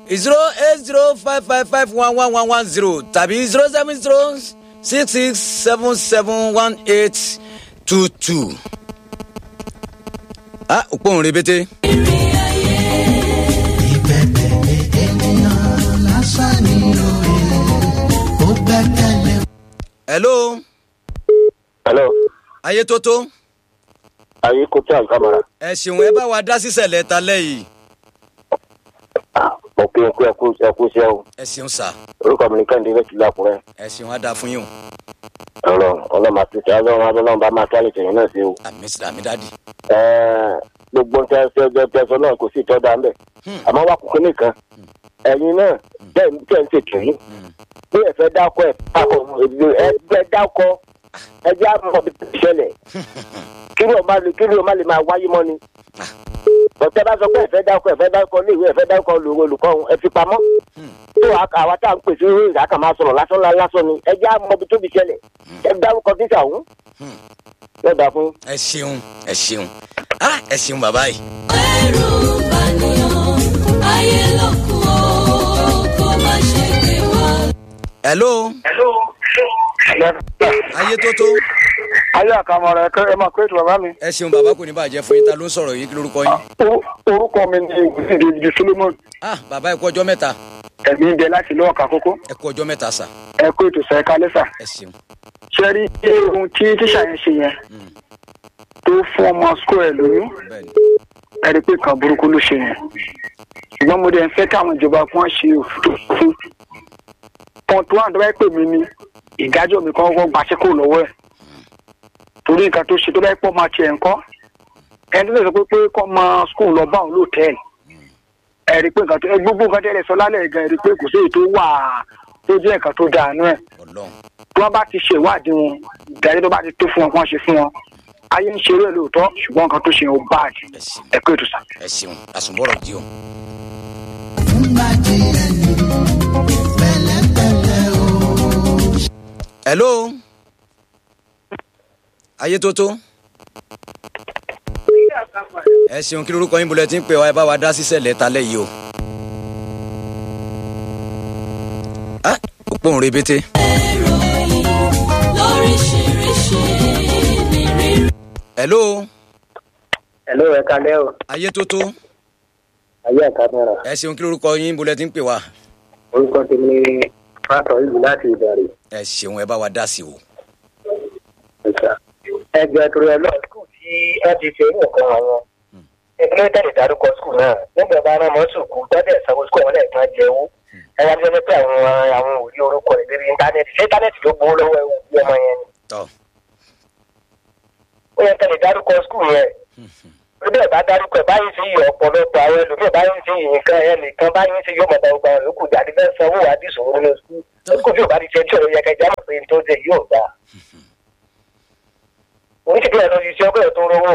zero eight zero five five five one one one one zero tàbí zero seven zero six six seven seven one eight two two. ah òpó òun rebete. ìgbẹ́kẹ̀lé ènìyàn lásán ni òye ó gbẹ́kẹ̀lé. hello hello ayé tó tó ayé kò tí à ń kámara ẹ ṣeun ẹ bá wa dá sísẹ̀lẹ̀ ta lẹ́yìn òkè òkú ẹkú ẹkú iṣẹ́ o ẹ ṣeun sà orúkọ mi ní kẹ́hìndé bẹ́ẹ̀ ti lákùrẹ́ ẹ ṣeun á dáa fún yín o ọ̀rọ̀ ọlọ́mọ àti ìṣẹ́ ọlọ́run ọlọ́run bá máa kálí tẹ̀yìn náà sí o. àmì sí àmì dáàdì. Ẹ̀ẹ́, gbogbo nǹkan ẹsẹ̀ ẹgbẹ́ tẹ̀sán náà kò sí ìtọ́jà ń bẹ̀ àmọ́ wà kúkú nìkan ẹ̀yin náà bẹ́ẹ̀ ní tẹ̀ ń ṣètò yìí bí ẹ fẹ́ dákọ̀ ẹ̀ dákọ̀ ẹgbẹ́ dákọ̀ ẹjẹ́ àmọ́ bí ti ṣẹlẹ̀ kí ni o má lè kí ni o má lè máa wáyé mọ́ ni. ọ̀tẹ́ bá sọ pé ẹ fẹ́ dákọ̀ ẹ fẹ́ dákọ̀ léèwé ẹ fẹ́ dákọ̀ lòwò olùkọ́ ọ̀hún, ẹ fi pamọ́. tó àwa tá à ń pèsè ìwé ìdá kan máa sọ̀rọ̀ lásán lá- lásán ni ẹjẹ́ àmọ́ bí tóbi ṣẹlẹ̀ ẹ dárúkọ tíṣà ọ̀hún. yóò dáa fún yín. ẹ ṣeun ẹ ṣeun ah ẹ ṣeun bàbá yìí. ẹrù bàníyàn ayé ló kù ó kó má ṣe gbé wá. hello ayé tó tó ayé àkàmọ̀ràn ẹ̀kẹ́ ẹ máa kó ètò bàbá mi. ẹ ṣeun bàbá kò ní bàjẹ́ fún yín ta ló ń sọ̀rọ̀ yìí kí lórúkọ yín. Orú- orúkọ mi ni ìwúsí david solomon ah bàbá ẹ kú ọjọ́ mẹ́ta ẹ̀mí ń bẹ láti lọ́ọ̀ka kókó ẹ kú ọjọ́ mẹ́ta sà ẹ kó ètò sẹ́ka lẹ́sà. ẹ ṣeun. ṣe rí ohun tí tíṣà yẹn ṣe yẹn tó fún ọmọ skul ẹ̀ lóyún bẹ́ẹ̀ni ẹ rí i pé kan burúkú ló ṣe yẹn. ṣùgbọ́n mo dẹ̀ ń fẹ́ káwọn ìjọba kí wọ́n ṣe òfin fún. kan tó wà tó bá pè mí ní ìdájọ́ mi kan wọ́n gbaṣẹ́ kó lọ́wọ́ ẹ̀. torí nǹkan tó ṣe tó bá pọ̀ máa tiẹ̀ ń kọ́ ẹni tó lè sọ pé pé kọ́ mọ skul lọ bá òun lóòtẹ́ẹ̀lì ẹ rí i pé nǹkan tó ẹ gbogbo nǹkan tẹ́lẹ̀ sọ lálẹ́ gan ẹ rí i pé kò sí èyí tó wà tó jẹ́ nǹkan tó dáa nú ẹ̀ ọlọ́run tí wọ́n bá ti ṣe ìwádìí wọn ìdájọ́ tó bá ti tó fún wọn kí wọ́n ṣe fún wọn ayé ń ṣeré lóòótọ́ ṣùgbọ́n nǹkan tó ṣe yẹn ó báàdì ẹ ṣeun ẹ kó ètò sá. ẹ ṣeun àsùnbọ̀rọ̀ di o. fúngbà tí ẹni pẹ̀lẹ́pẹ̀lẹ́ o. hello ayé tó tó ẹ ṣeun kí lórúkọ yín bolẹ̀ tí ń pè wá ẹ bá wa dá sísẹ̀lẹ̀ ta lẹ́yìn o. ah òpó òun rebete ìròyìn lóríṣiríṣi ní rírí. hello hello ẹ kalẹ́ o ayé tó tó ayé àkàmọ́ra ẹ ṣeun kí lórúkọ yín bolẹ̀ tí ń pè wá orúkọ tèmi ni pásọ ìlú láti ìdarí. ẹ ṣeun ẹ bá wa dá sí o. ẹgbẹ́ torí ẹ lọ́ọ̀ skul tí ẹ ti ṣe nǹkan àwọn ìpínlẹ̀ tẹ̀lé dárúkọ skul náà nígbà bá rán mọ́ sùkú tọ́jú sanwó skul wọn lẹ́ẹ̀kan jẹ́wó ẹ wá bí wọ́n pé àwọn àwọn òrí orúkọ rẹ̀ lórí íńtánẹ́ẹ̀tì ṣé íńtánẹ́ẹ̀tì ló gbowó lọ́wọ́ ẹ̀wù bí ọmọ yẹn ni tọ́ ó yẹ tẹ̀lé dárúkọ skul yẹn bí ẹ bá dárúkọ ẹ báyìí sí ọ̀pọ̀lọpọ̀ àwọn ẹlòmíì báyìí sí nǹkan ẹ nìkan báyìí sí yóò mọ̀ta ọgbà yòókù jáde fẹ́ sanwó àdìsòwò nínú skul skul tí ò bá ti ṣe tí ò yẹ kẹjá mọ̀ pé tó jẹ yóò gbà oníṣègùn ẹ̀ lọ sí iṣẹ́ ọgbẹ́ tó rówó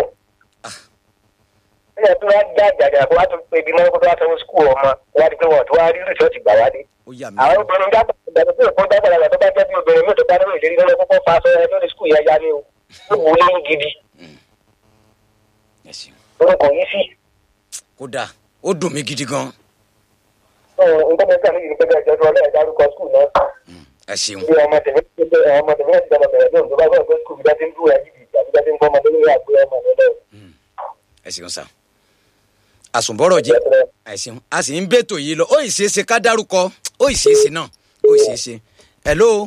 ẹ̀ tó wá já àjàjà kó wá tó pé ibi mọ́kó tó wá sanwó skul ọmọ wá di pé wọ́n tó wá rí rìsọ́ọ̀tì gbà wá dé ó yà mí àwọn obìnrin jábọ̀ ìgbàgbọ́ pé òkú jábọ̀ làgbà tó bá jẹ́ bí obìnrin mi tó bá nínú ìlérí lọ́wọ́ kókó fa aṣọ ẹ lórí skul yẹn yá ni o ó wù ú lẹ́yìn gidi ẹ ṣeun orúkọ yìí sí kódà ó dùn mí gidi gan nǹkan mẹ́ta ní ìdíkẹ́ ẹ̀jẹ̀ tó ọlọ́ọ̀ dárúkọ skul náà ẹ ṣeun bí ọmọ tèmi ọmọ tèmi náà ti dọ́mọ bẹ̀rẹ̀ lóhùn tó bá gbọ́ pé skul bí wọ́n ti ń dúró ẹ̀jì bìí àbí wọ́n ti ń kọ́ ọmọdé lórí àgbé ọmọ mi lọ́wọ́ ẹ ṣeun sá àsùnbọ̀rọ̀ jẹ́ ẹ ṣeun a sì ń bètò yìí lọ ó ì ṣeé ṣe ká dárúkọ ó ì ṣeé ṣe náà ó ì ṣeé ṣe hello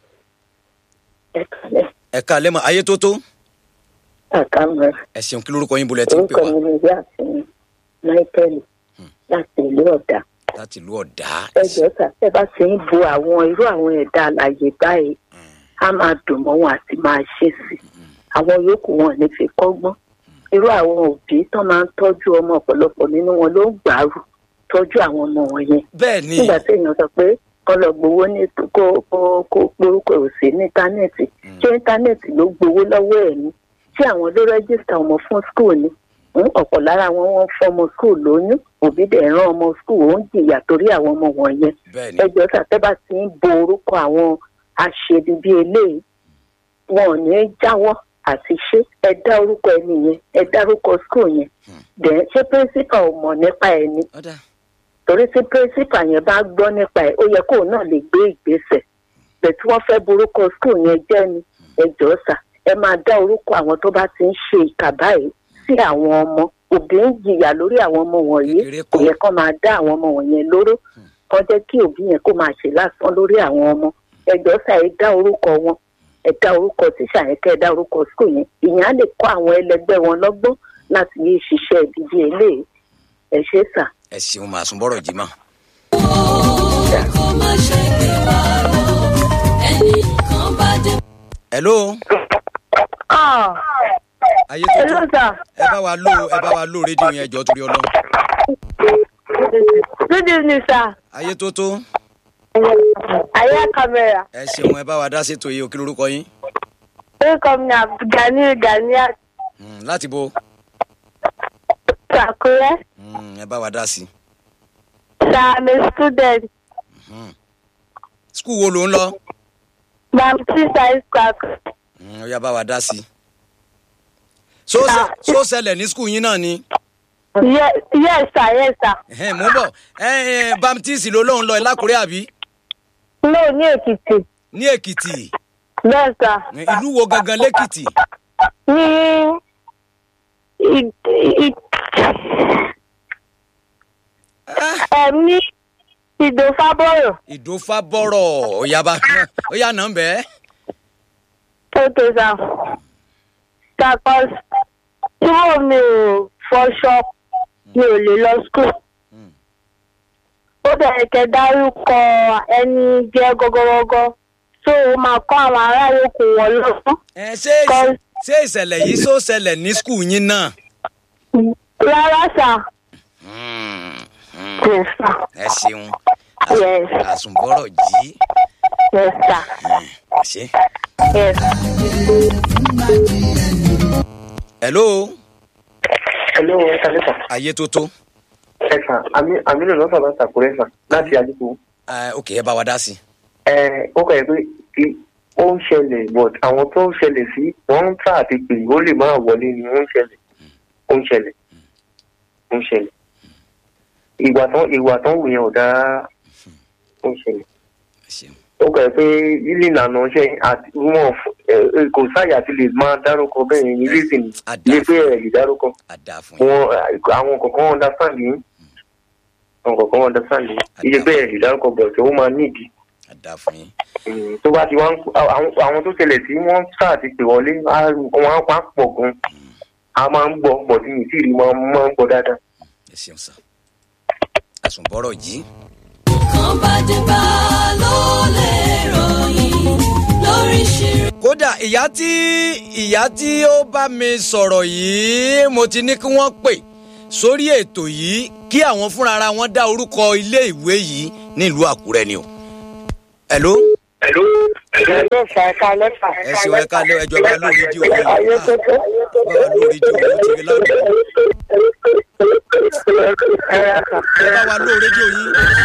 ẹ ká lẹ́mọ̀ ayé tó tó àkàmọ́ ẹ ṣeun kí lórúkọ yín bolẹ̀ tí ń pè orúkọ wá mi ni yáàfin michael láti ìlú ọ̀dà láti ìlú ọ̀dà ẹjọ́ sàfẹ́ bá ṣe ń bo àwọn irú àwọn ẹ̀dá àlàyé báyìí á máa dùn mọ́ wọn àti máa ṣe sí àwọn yòókù wọn ní fi kọ́gbọ́n irú àwọn òbí tó máa ń tọ́jú ọmọ ọ̀pọ̀lọpọ̀ nínú wọn ló ń gbàrú tọ́jú àwọn ọmọ wọn yẹn bẹ́ẹ̀ ni nígbà tí èèyàn sọ pé kọ́ lọ gbowó ní kó kó kó porúkọ òsì ní íńtánẹ́ẹ̀tì ṣé íńtánẹ́ẹ̀tì ló gbowó lọ́wọ́ ẹ̀ ni ṣé àwọn ló rẹ́gísítà ọmọ fún skul ni ń ọ̀pọ̀ lára wọn wọ́n fọmọ skul lóyún òbí dẹ̀ rán ọmọ skul ó ń jìyà torí àwọn ọmọ wọ̀nyẹn bẹ́ẹ̀ ni ẹjọ́ sàtẹ́bà ti ń bo orúkọ àwọn aṣebi bíi eléyìí wọn ò ní jáwọ́ àti ṣé ẹ dá orúkọ ẹni yẹn ẹ dá orúkọ skul yẹn dẹ̀ ṣé pírísípà ò mọ̀ nípa ẹni ọ̀dà torí tí pírísípà yẹn bá gbọ́ nípa ẹ̀ ó yẹ kóun náà lè gbé ìgbésẹ̀ bẹ́ẹ̀ tí wọ́n fẹ́ borúkọ skul yẹn jẹ́ ni ẹ jọ̀ọ́ sà ẹ máa dá orúkọ àwọn tó bá ti ń ṣe ìkà báyìí sí àwọn ọmọ òbí ń jìyà lórí àwọn ọmọ wọ̀nyí Kékeré kò kọ́. yẹ kó máa dá àwọn ọmọ wọ̀nyẹn lóró kó jẹ́ kí òbí yẹn kó máa ṣe lásán lórí àwọn ọmọ ẹ jọ̀ọ́ sà ẹ dá orúkọ wọn ẹ dá orúkọ tíṣà yẹn kẹ́ ẹ dá orúkọ skul yẹn ìyẹn á lè kọ́ àwọn ẹlẹgbẹ́ wọn lọ́gbọ́n láti yé ṣiṣẹ́ ìdíje eléyìí ẹ ṣé sà. ẹ ṣeun màá sún bọ́rọ̀ jí mọ́. kó má ṣe gbé wa lọ ẹnìkan bá dé. hello Ah, ayé tó hello tó sir. ẹ bá wa lò ẹ bá wa lò rédíò yẹn jọ torí ọlọ́run Good evening, sir. ayé tó tó Aya camera. ẹ ṣeun ẹ bá wa dá sétò yìí òkè lórúkọ yín Welcome na Gani Gani Hmm, láti bo Sakure. Hmm, ẹ bá wa dá sí Sir, I'm a student. skul wo ló ń lọ Baptist High School. Hmm, ó yá bá wa dá sí so ṣe- so ṣẹlẹ̀ ní skul yín náà ni Yes, yes, sir. Yes, sir. Ẹhẹ́n, mò ń bọ̀ ẹ ẹ baptist ló lóun lọ lákùrẹ́ àbí No, ní Èkìtì. ní èkìtì Bẹ́ẹ̀ sà. ìlú wo gangan lẹ́kìtì Ní ì- ì- ẹ̀m ní Ìdòfábọ̀rọ̀. ìdófábọ̀rọ̀ ó yá bá ó yá nà ń bẹ́ẹ̀. Okay, sir. Because tí mo mi ò fọṣọ, mi ò lè lọ school. Ó bẹ̀rẹ̀ kẹ́ dárúkọ ẹni jẹ́ gọ́gọ́gọ́gọ́. So ó máa kọ́ àwọn ará yòókù wọn lọ́gbọ́n. ẹ ṣé Kọ́- ṣé ìṣẹ̀lẹ̀ yìí só ṣẹlẹ̀ ní skul yín náà. Rárá sà. Hmm, hmm, Yes, sir. ẹ ṣeun Yes. àsùnbọ̀rọ̀ jí Yes, sir. ẹ ṣe. Yes. hello hello ẹ kàlẹ́ sà ayé tó tó ẹ sà àmì àmì lè lọ́sọ̀ láti àkúrẹ́ sà láti àdìpọ̀ ẹ ok ẹ bá wa dá sí. ẹ ó kọ̀ ẹ́ pé kí ó ń ṣẹlẹ̀ but àwọn tó ń ṣẹlẹ̀ sí wọ́n ń tà àti pè ó lè máa wọlé ni ó ń ṣẹlẹ̀ ó ń ṣẹlẹ̀ ó ń ṣẹlẹ̀ ìwà tán ìwà tán wù yẹn ò dáa ó ń ṣẹlẹ̀ ẹ ṣeun ó kọ̀ ẹ́ pé lílì ìlànà ṣe àti wọn ẹ, kò sáyà ti lè máa dárúkọ bẹ́ẹ̀ yẹn ní reason Àdá. ní pé ẹ̀ lè dárúkọ á dáa fún yín wọn àwọn kọ̀ọ̀kan understand yìí àwọn kọ̀ọ̀kan understand yìí iye bẹ́ẹ̀ lè dárúkọ bọ̀ tó máa nídìí á dáa fún yín Mm, tó bá ti wá ń àwọn àwọn tó ṣẹlẹ̀ tí wọ́n sáà ti pè wọlé á- wọ́n á pa pọ̀ gan a máa ń gbọ́ bọ̀ tí mi tí ì rí máa máa ń gbọ́ dáadáa. ẹ ṣeun sá àsùnbọ̀rọ̀ jí kan bá dé bá ló lè ròyìn lóríṣiríṣi. kódà ìyá tí ìyá tí ó bá mi sọ̀rọ̀ yìí mo ti ní kí wọ́n pè sórí ètò yìí kí àwọn fúnra ara wọn dá orúkọ ilé ìwé yìí nílùú àkúrẹ́ ni o. hello Hello. Hello, sir. Ẹ káalẹ́ sà. ẹ ṣeun ẹ káalẹ́ ẹjọ́ bá lórí rédíò yìí Ayé tó tó. bá lórí rédíò yìí ó ti rí lánàá Ẹ yà sà. ẹ bá wa lórí rédíò yìí.